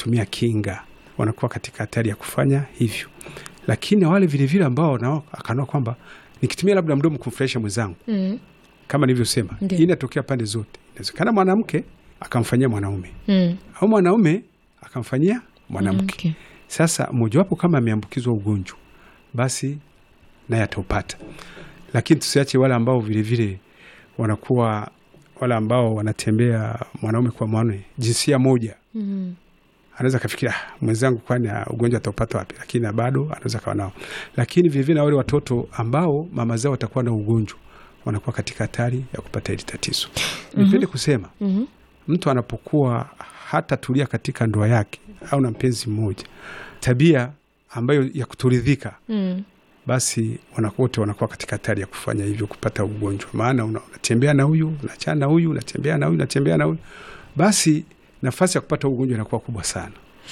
kutumia kinga wanakuwa katika hatari ya kufanya hivyo, lakini wale vilevile ambao nao akanaona kwamba nikitumia labda mdomo kumfurahisha mwenzangu Mm. kama nilivyosema, Ndio. hii inatokea pande zote. Inawezekana mwanamke akamfanyia mwanaume Mm. au mwanaume akamfanyia mwanamke. Mwanamke. Sasa mojawapo kama ameambukizwa ugonjwa, basi naye ataupata, lakini tusiache wale ambao vilevile wanakuwa wale ambao wanatembea mwanaume kwa mwanaume jinsia moja Mm. anaweza kafikira "Ah, mwenzangu kwani ah, ugonjwa ataupata wapi? Lakini na bado anaweza kawa nao. Lakini vilevile na wale watoto ambao mama zao watakuwa na ugonjwa wanakuwa katika hatari ya kupata hili tatizo. Nipende kusema Mhm. mtu anapokuwa hata tulia katika ndoa yake au na mpenzi mmoja, tabia ambayo ya kutoridhika, Mm. basi wanakuwa wote wanakuwa katika hatari ya kufanya hivyo, kupata ugonjwa. Maana una- unatembea na huyu, unachana na huyu, unatembea na huyu, unatembea na huyu, basi nafasi ya kupata ugonjwa inakuwa kubwa sana.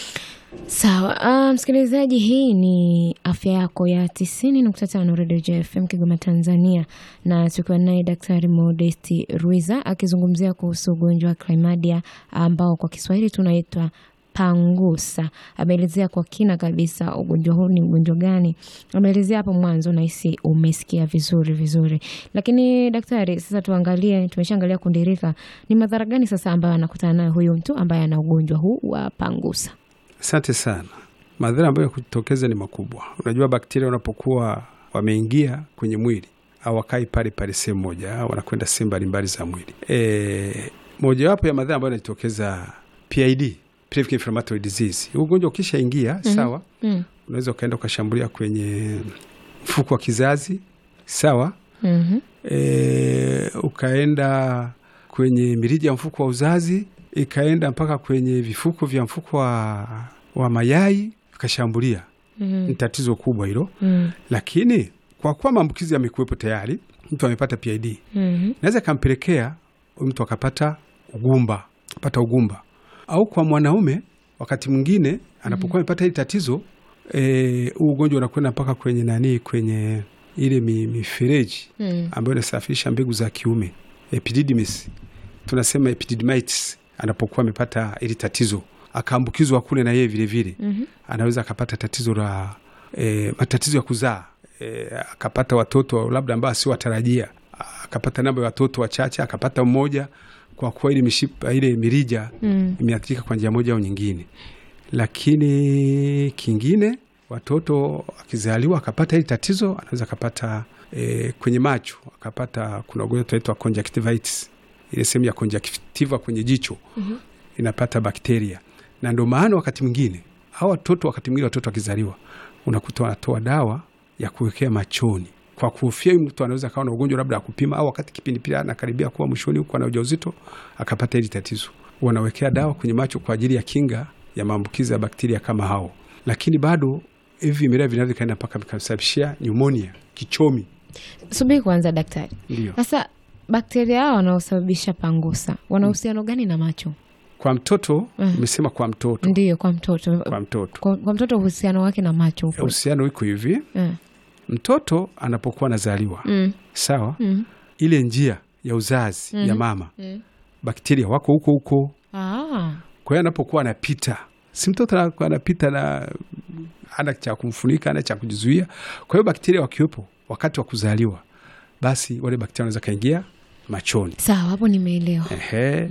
Sawa. Ah, msikilizaji, hii ni afya yako ya tisini nukta tano Radio JFM Kigoma, Tanzania, na tukiwa naye Daktari Modesti Ruiza akizungumzia kuhusu ugonjwa wa chlamydia ambao kwa Kiswahili tunaitwa pangusa. Ameelezea kwa kina kabisa ugonjwa huu ni ugonjwa gani, ameelezea hapo mwanzo, nahisi umesikia vizuri vizuri. Lakini daktari, sasa tuangalie, tumeshaangalia kundirika, ni madhara gani sasa ambayo anakutana nayo huyu mtu ambaye ana ugonjwa huu wa pangusa? Asante sana. Madhara ambayo kujitokeza ni makubwa. Unajua, bakteria wanapokuwa wameingia kwenye mwili au wakai pale pale sehemu moja, au wanakwenda sehemu mbalimbali za mwili. E, mojawapo ya madhara ambayo yanajitokeza PID, pelvic inflammatory disease. Huu ugonjwa ukishaingia sawa, Mm. unaweza ukaenda ukashambulia kwenye mfuko wa kizazi sawa, Mhm. e, ukaenda kwenye mirija ya mfuko wa uzazi ikaenda mpaka kwenye vifuko vya mfuko wa, wa mayai vikashambulia. Mhm. Ni tatizo kubwa hilo, Mm. lakini kwa kuwa maambukizi yamekuwepo tayari, mtu amepata PID Mhm. naweza ikampelekea huyu mtu akapata ugumba, pata ugumba, au kwa mwanaume wakati mwingine anapokuwa amepata hili tatizo eh, huu ugonjwa unakwenda mpaka kwenye nani, kwenye ile mi- mifereji Mm. ambayo inasafirisha mbegu za kiume epididymis, tunasema epididymitis. Anapokuwa amepata ili tatizo akaambukizwa kule na yeye vilevile Mhm. anaweza akapata tatizo la e, matatizo ya kuzaa e, akapata watoto labda ambao asiwatarajia, akapata namba ya watoto wachache, akapata mmoja, kwa kuwa ile mishipa ile mirija Mm. imeathirika kwa njia moja au nyingine. Lakini kingine, watoto akizaliwa akapata hili tatizo, anaweza akapata e, kwenye macho akapata, kuna ugonjwa tunaitwa conjunctivitis, ile sehemu ya conjunctiva kwenye jicho Mhm. inapata bakteria, na ndio maana wakati mwingine au watoto, wakati mwingine watoto wakizaliwa, unakuta wanatoa dawa ya kuwekea machoni kwa kuhofia huyu mtu anaweza akawa na ugonjwa labda akupima, au wakati kipindi pia anakaribia kuwa mwishoni huko ana ujauzito akapata hili tatizo, wanawekea dawa kwenye macho kwa ajili ya kinga ya maambukizi ya bakteria kama hao, lakini bado hivi vimelea vinaweza vikaenda mpaka vikasababishia pneumonia, kichomi. Subiri kwanza daktari. Ndio Sasa bakteria hao wanaosababisha pangusa wana uhusiano gani na macho? kwa mtoto Mm. imesema, kwa mtoto, Ndiyo, kwa mtoto. kwa mtoto Kwa, kwa mtoto uhusiano wake na macho upo. uhusiano iko hivi, Mm. mtoto anapokuwa anazaliwa Mm. sawa, Mm. ile njia ya uzazi Mhm. ya mama Mm. bakteria wako huko huko. Ah. Kwa hiyo anapokuwa anapita, si mtoto anakuwa anapita na ana cha kumfunika, ana cha kujizuia. Kwa hiyo bakteria wakiwepo wakati wa kuzaliwa, basi wale bakteria wanaweza kaingia machoni. Sawa, hapo nimeelewa. Ehe.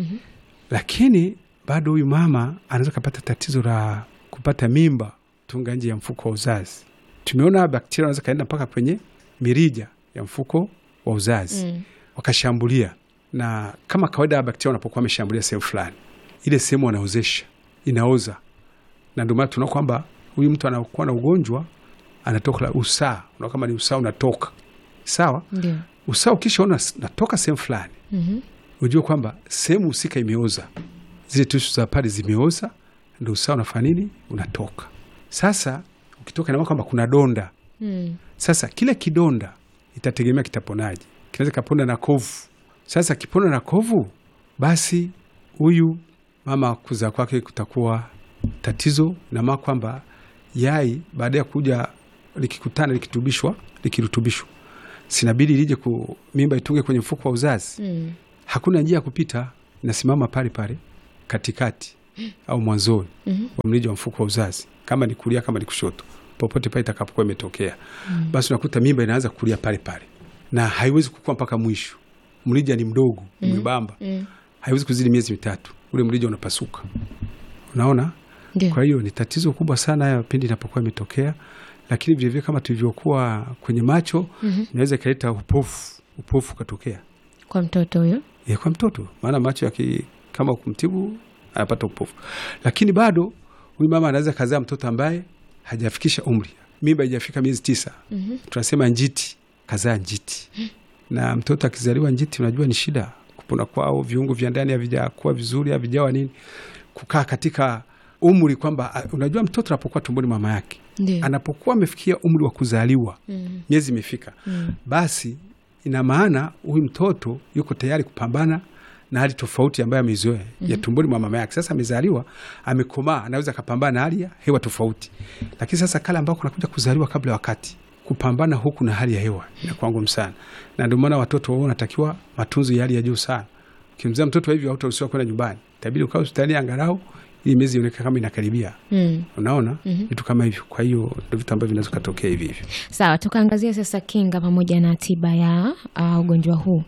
Lakini bado huyu mama anaweza kapata tatizo la kupata mimba tunga nje ya mfuko wa uzazi. Tumeona bakteria wanaweza kaenda mpaka kwenye mirija ya mfuko wa uzazi Mm. wakashambulia, na kama kawaida ya bakteria wanapokuwa wameshambulia sehemu fulani, ile sehemu wanaozesha inaoza, na ndio maana tunaona kwamba huyu mtu anakuwa na ugonjwa anatoka la usaa, unaona kama ni usaa unatoka sawa. Ndio. Usaa ukishaona s- natoka sehemu fulani Mhm. ujue kwamba sehemu husika imeoza, zile tishu za pale zimeoza, ndo usawa unafanya nini, unatoka. Sasa ukitoka, inamaa kwamba kuna donda. Mm. Sasa kile kidonda itategemea kitaponaje, kinaweza kapona na kovu. Sasa kipona na kovu, basi huyu mama kuzaa kwake kutakuwa tatizo, namaa kwamba yai baada ya kuja likikutana, likitubishwa, likirutubishwa, sinabidi lije ku mimba itunge kwenye mfuko wa uzazi Mm. hakuna njia ya kupita, inasimama pale pale katikati, au mwanzoni Mhm. wa mrija wa mfuko wa uzazi, kama ni kulia, kama ni kushoto, popote pale itakapokuwa imetokea, basi unakuta mimba inaanza kulia pale pale na haiwezi kukua mpaka mwisho. Mrija ni mdogo, ni mwembamba, Mm. haiwezi kuzidi miezi mitatu, ule mrija unapasuka. Unaona? Ndio. Kwa hiyo ni tatizo kubwa sana haya pindi inapokuwa imetokea, lakini vilevile kama tulivyokuwa kwenye macho Mhm. inaweza ikaleta upofu, upofu ukatokea Kwa mtoto huyo. ya kwa mtoto, maana macho yaki kama kumtibu anapata upofu, lakini bado huyu mama anaweza kazaa mtoto ambaye hajafikisha umri, mimba haijafika miezi tisa, Mhm. tunasema njiti, kazaa njiti. Na mtoto akizaliwa njiti, unajua ni shida, kupona kwao, viungo vya ndani havijakuwa vizuri, havijawa nini, kukaa katika umri kwamba ah, unajua mtoto anapokuwa tumboni mama yake, Ndio. anapokuwa amefikia umri wa kuzaliwa, Mm. miezi imefika, Mm. basi ina maana huyu mtoto yuko tayari kupambana na hali tofauti ambayo ameizoea ya tumboni mwa mama yake. Sasa amezaliwa, amekomaa, anaweza akapambana na hali ya hewa tofauti, lakini sasa kale ambako kunakuja kuzaliwa kabla ya wakati, kupambana huku na hali ya hewa inakuwa ngumu sana, na ndio maana watoto wao wanatakiwa matunzo ya hali ya juu sana. Ukimzaa mtoto hivyo, hautaruhusiwa kwenda nyumbani, itabidi ukae hospitali angalau ili miezi ionekane kama inakaribia. Mm. Unaona Mhm. vitu kama hivyo. Kwa hiyo ndio vitu ambavyo vinaweza kutokea hivi hivi. Sawa, tukaangazia sasa kinga pamoja na tiba ya uh, ugonjwa huu.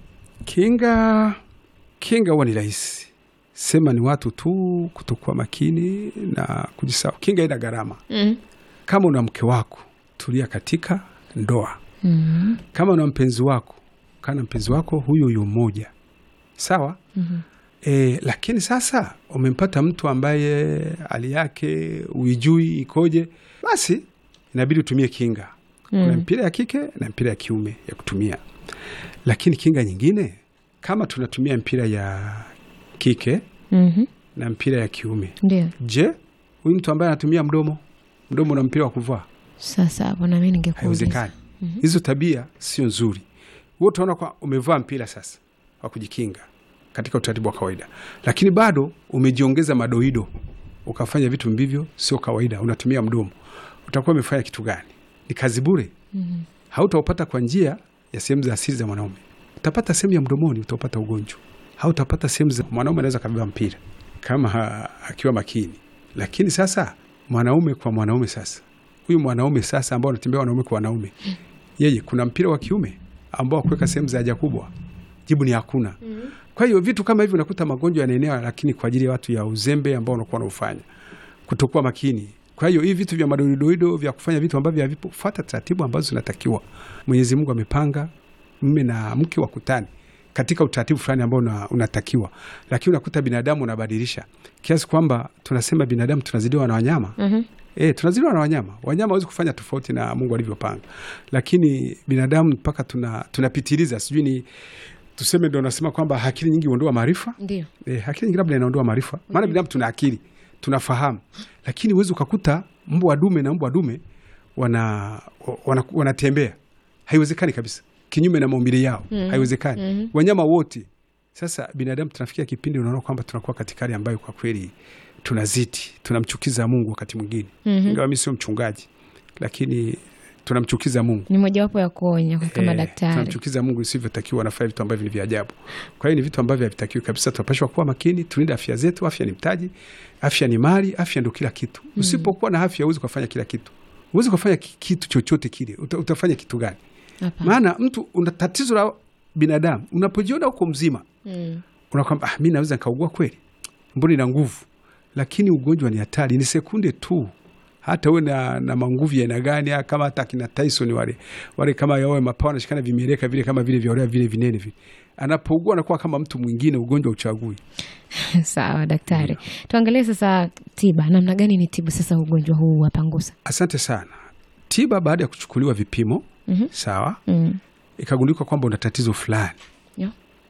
Kinga, kinga huwa ni rahisi, sema ni watu tu kutokuwa makini na kujisahau. Kinga ina gharama. Mm. Kama una mke wako, tulia katika ndoa. Mm. Kama una mpenzi wako, kana mpenzi wako huyo huyo mmoja, sawa. Mhm. E, lakini sasa umempata mtu ambaye hali yake uijui ikoje, basi inabidi utumie kinga. Kuna Mm. mpira ya kike na mpira ya kiume ya kutumia, lakini kinga nyingine kama tunatumia mpira ya kike Mhm. na mpira ya kiume, Ndio. je, huyu mtu ambaye anatumia mdomo mdomo na mpira wa kuvaa, Sasa hapo na mimi ningekuuliza. haiwezekani. Hizo tabia sio nzuri. Wewe utaona kwa umevaa mpira sasa wa kujikinga katika utaratibu wa kawaida, lakini bado umejiongeza madoido, ukafanya vitu mbivyo sio kawaida, unatumia mdomo, utakuwa umefanya kitu gani? Ni kazi bure. Mhm. hautaupata kwa njia ya sehemu za asili za mwanaume. Utapata sehemu ya mdomoni, utaupata ugonjwa. Hautapata sehemu za mwanaume, anaweza kabeba mpira kama ha, akiwa makini. Lakini sasa mwanaume kwa mwanaume, sasa huyu mwanaume sasa ambao anatembea wanaume kwa wanaume, yeye kuna mpira wa kiume ambao kuweka sehemu za haja kubwa, jibu ni hakuna. Kwa hiyo vitu kama hivyo unakuta magonjwa yanaenea, lakini kwa ajili ya watu ya uzembe ambao wanakuwa wanaufanya, kutokuwa makini. Kwa hiyo hivi vitu vya madoidoido vya kufanya vitu ambavyo havipo, fuata taratibu ambazo zinatakiwa. Mwenyezi Mungu amepanga mme na mke wakutane katika utaratibu fulani ambao una, unatakiwa, lakini unakuta binadamu unabadilisha kiasi kwamba tunasema binadamu tunazidiwa na wanyama. Mhm. E, tunazidiwa na wanyama. Wanyama hawezi kufanya tofauti na Mungu alivyopanga, lakini binadamu mpaka tuna tunapitiliza, sijui ni tuseme, ndo nasema kwamba akili nyingi huondoa maarifa. Ndio. E, akili nyingi labda inaondoa maarifa, maana binadamu tuna akili tunafahamu, lakini huwezi ukakuta mbwa dume na mbwa dume wana, wana, wanatembea. Haiwezekani kabisa, kinyume na maumbile yao Mhm. haiwezekani. Mhm. Wanyama wote. Sasa binadamu tunafikia kipindi unaona kwamba tunakuwa katika hali ambayo kwa kweli tunazidi, tunamchukiza Mungu wakati mwingine Mhm. ingawa mi sio mchungaji, lakini tunamchukiza Mungu Ni mojawapo ya kuonya kwa kama Eh, daktari. tunamchukiza Mungu isivyotakiwa, anafanya vitu ambavyo ni vya ajabu. Kwa hiyo ni vitu ambavyo havitakiwi kabisa. Tunapashwa kuwa makini, tulinde afya zetu. Afya ni mtaji, afya ni mali, afya ndio kila kitu. Usipokuwa na afya huwezi kufanya kila kitu, huwezi kufanya ki- kitu chochote kile. Uta, utafanya kitu gani? Hapana. Maana mtu una tatizo la binadamu, unapojiona uko mzima Mm. unakwamba ah, mi naweza nikaugua kweli, mbona ina nguvu, lakini ugonjwa ni hatari, ni sekunde tu. Hata uwe na, na manguvu ya aina gani, ah, kama hata akina Tyson wale wale, kama yawe mapao anashikana vimeleka vile kama vile vya vile vinene vile, anapougua anakuwa kama mtu mwingine, ugonjwa uchagui. Sawa daktari, tuangalie sasa tiba, namna gani ni tibu sasa ugonjwa huu wa pangusa? Asante sana. Tiba baada ya kuchukuliwa vipimo Mhm. sawa, Mm. ikagundulika kwamba una tatizo fulani, Yo.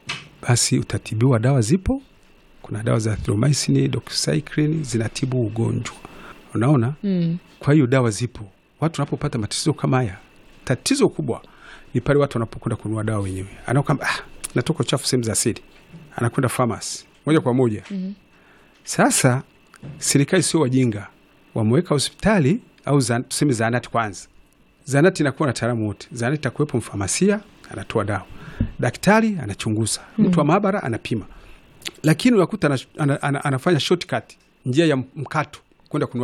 basi utatibiwa. Dawa zipo, kuna dawa za thromycin, doxycycline zinatibu ugonjwa, unaona Mm. Kwa hiyo dawa zipo. Watu wanapopata matatizo kama haya, tatizo kubwa ni pale watu wanapokwenda kununua dawa wenyewe, anakwamba ah, natoka uchafu sehemu za asili, anakwenda famasi moja kwa moja. Mhm. Sasa serikali sio wajinga, wameweka hospitali au za, tuseme zaanati kwanza. Zaanati inakuwa na taalamu wote, zaanati itakuwepo mfamasia anatoa dawa, daktari anachunguza, mtu wa maabara anapima, lakini unakuta ana, ana, ana, anafanya shortcut njia ya mkato kwenda kununua